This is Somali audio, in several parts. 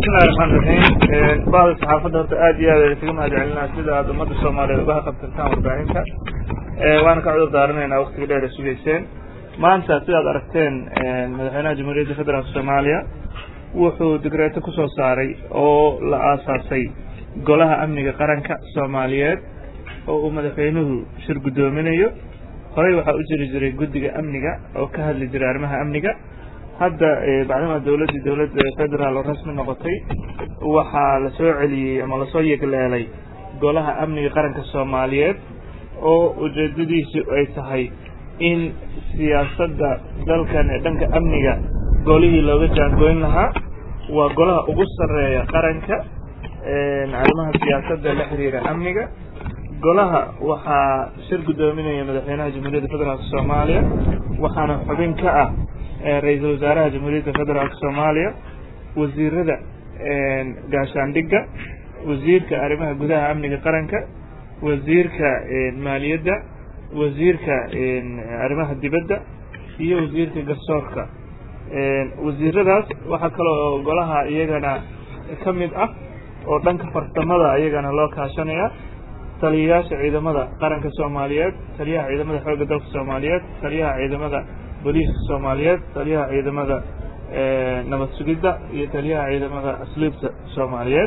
bismillahi raxmaan raxiim bahda saxaafadda horta aad iyo aad isaga mahad celinaa sida aad ummadda soomaaliyeed uga qabtirtaan warbaahinta waana ka cudur daaranaynaa waktiga dheer ay sugayseen maanta sidaad aragteen madaxweynaha jamhuuriyadda federaalk soomaaliya wuxuu digreeto kusoo saaray oo la aasaasay golaha amniga qaranka soomaaliyeed oo uu madaxweynuhu shir guddoominayo horey waxaa u jiri jiray guddiga amniga oo ka hadli jiray arrimaha amniga hadda bacdama dawladdii dawlad federaal oo rasmi noqotay waxaa la soo celiyey ama lasoo yegleelay golaha amniga qaranka soomaaliyeed oo ujeedadiisu ay tahay in siyaasadda dalkan ee dhanka amniga golihii looga jaangoyn lahaa waa golaha ugu sarreeya qaranka arrimaha siyaasadda la xiriira amniga golaha waxaa shir guddoominaya madaxweynaha jamhuuriyadda federaalk soomaaliya waxaana xubin ka ah ra-iisul wasaaraha jamhuuriyadda federaalk soomaaliya wasiirada gaashaandhigga wasiirka arrimaha gudaha amniga qaranka wasiirka maaliyadda wasiirka arrimaha dibadda iyo wasiirka garsoorka wasiiradaas waxaa kaloo golaha iyagana ka mid ah oo dhanka farsamada iyagana loo kaashanaya taliyayaasha ciidamada qaranka soomaaliyeed taliyaha ciidamada xoogga dalka soomaaliyeed taliyaha ciidamada booliiska soomaaliyeed taliyaha ciidamada nabad sugidda iyo taliyaha ciidamada asluubta soomaaliyeed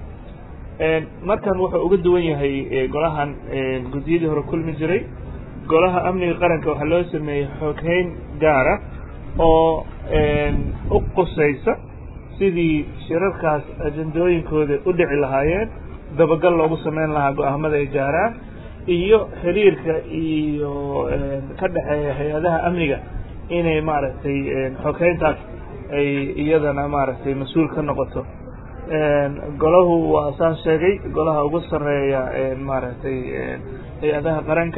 markan wuxuu uga duwan yahay golahan guddiyadii hore kulmi jiray golaha amniga qaranka waxaa loo sameeyey xoghayn gaara oo u qusaysa sidii shirarkaas ajendooyinkooda u dhici lahaayeen dabagal loogu sameyn lahaa go-aamada ay gaaraan iyo xiriirka iyo ka dhexeeya hay-adaha amniga inay maaragtay xoghayntaas ay iyadana maaragtay mas-uul ka noqoto golahu waa saan sheegay golaha ugu sarreeya maaragtay hay-adaha qaranka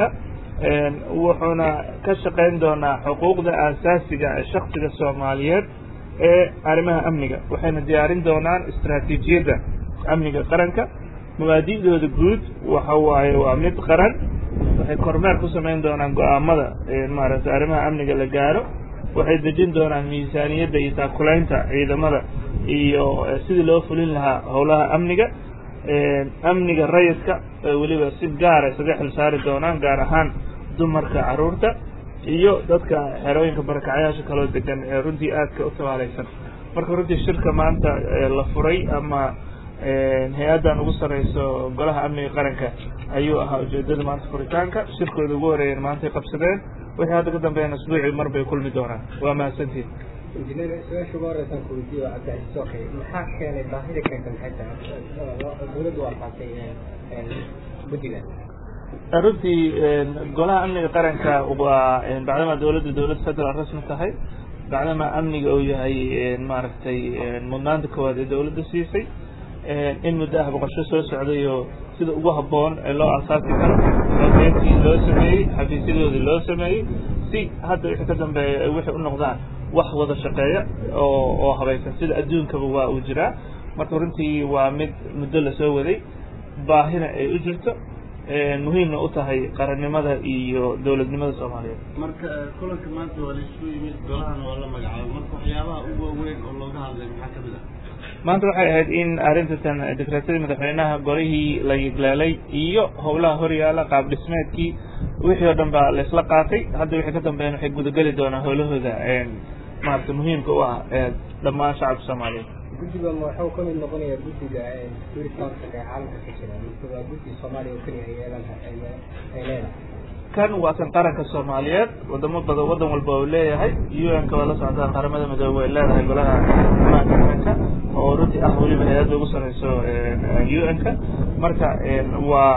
wuxuuna ka shaqayn doonaa xuquuqda aasaasiga ee shaksiga soomaaliyeed ee arrimaha amniga waxayna diyaarin doonaan istraatiijiyadda amniga qaranka mabaadi'dooda guud waxa waaye waa mid qaran waxay kormeer ku samayn doonaan go-aamada maaragtay arrimaha amniga la gaaro waxay dejin doonaan miisaaniyadda iyo taakulaynta ciidamada iyo sidii loo fulin lahaa howlaha amniga amniga rayidka weliba si gaara isaga xil saari doonaan gaar ahaan dumarka carruurta iyo dadka xerooyinka barakacyaasha kaloo degan ee runtii aadka u tabaalaysan marka runtii shirka maanta la furay ama hay-addan ugu sarreyso golaha amniga qaranka ayuu ahaa ujeedada maanta furitaanka shirkooda ugu horeeyeen maantay qabsadeen wixii hadda ka dambeeyana asbuucii mar bay kulmi doonaan waa mahadsantiin injineer su-aasha ugu horeysan ku weydiiyo waa cabdicasiis okay maxaa keenay baahida keenta maxay tahay dawladdu waa qaatay guddiga runtii golaha amniga qaranka waa bacdama dawladda dawlad federaal rasmi tahay bacdama amniga uu yahay maaragtay mudnaanta koowaad ee dawladda siisay in muddo ah boqosho soo socday oo sida ugu habboon ee loo asaasi karo xogeentii loo sameeyey xafiisyadoodii loo sameeyey si hadda wixii ka dambeeya ay wixii u noqdaan wax wada shaqeeya oo oo habaysan sida adduunkaba waa uu jiraa marka runtii waa mid muddo lasoo waday baahina ay u jirto muhiimna u tahay qarannimada iyo dowladnimada soomaaliyeed marka kulanka maanta waa laisku yimid golahana waa la magacaabay marka waxyaabaha ugu waaweyn oo looga hadlay maxaa ka mid ah maanta waxay ahayd in arrintan dekreetadii madaxweynaha golihii la yigleelay iyo howlaha horyaala qaab dhismeedkii wixii oo dhan baa laisla qaatay hadda wixii ka dambeeyana waxay gudageli doonaan howlahooda maarata muhiimka u ah dhammaan shacabka soomaaliyeed guddiga waxuu ka mid noqonayaa guddiga security councilka ee caalamka ka jira mise waa guddi soomaaliya oo keliya ay yeelan ay leedahay kan waa kan qaranka soomaaliyeed wadamo badan waddan walba uu leeyahay u n ka waa la socotaan qaramada midoobe ay leedahay golaha amaanka qaranka oo runtii ah weliba hay-adda ugu sarreyso u n ka marka waa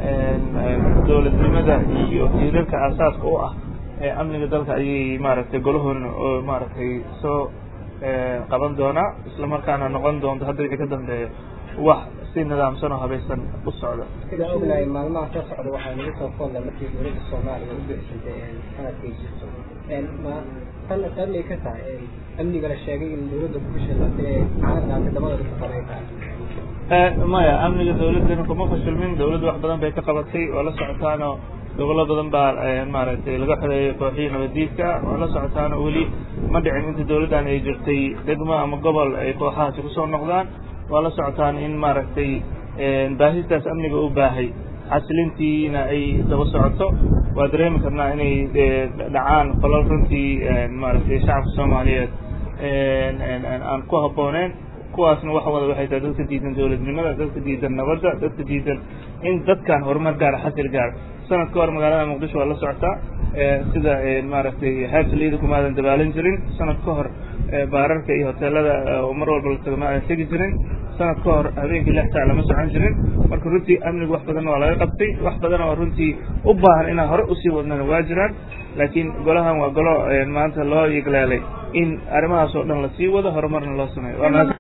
dowladnimada iyo tiirarka aasaaska u ah ee amniga dalka ayay maaragtay golahun maaragtay soo qaban doonaa isla markaana noqon doonto hadda wixii ka dambeeya wax si nidaamsan oo habaysan u socda sidaan ognahay maalmaha soo socda waxaa nagu soo foolna markii dowladda soomaaliya u bixisantay sanadkay jirto ma tan sababay ka tahay amniga la sheegay in dowladda ku fashilantay ee xaaladda midamada ku qabay tahay maya amniga dawladdana kuma fashilmin dawladda wax badan bay ka qabatay oo la socotaanoo gobollo badan baa maaragtay laga xoreeyay kooxihii nabadiidka oo la socotaano weli ma dhicin inta dawladdan ay jirtay degmo ama gobol ay kooxahaasi kusoo noqdaan waa la socotaan in maaragtay baahistaas amniga u baahay xasilintiina ay daba socoto waa dareemi karnaa inay dhacaan falal runtii maaragtay shacabka soomaaliyeed aan ku habbooneen kuwaasna wax wada waxay tahay dadka diidan dowladnimada dadka diidan nabadda dadka diidan in dadkan horumar gaara xasil gaara sanad ka hor magaalada muqdisho waa la socotaa sida maaragtay xeebta liida kumaadan dabaalan jirin sanad ka hor baararka iyo hoteelada mar walba la tago maadan tegi jirin sanad ka hor habeenkii lix saac lama socon jirin marka runtii amnigu wax badan waa laga qabtay wax badan oo runtii u baahan inaan hore usii wadnana waa jiraan laakiin golahan waa golo maanta loo yigleelay in arrimahaas oo dhan lasii wado horumarna loo sameeyo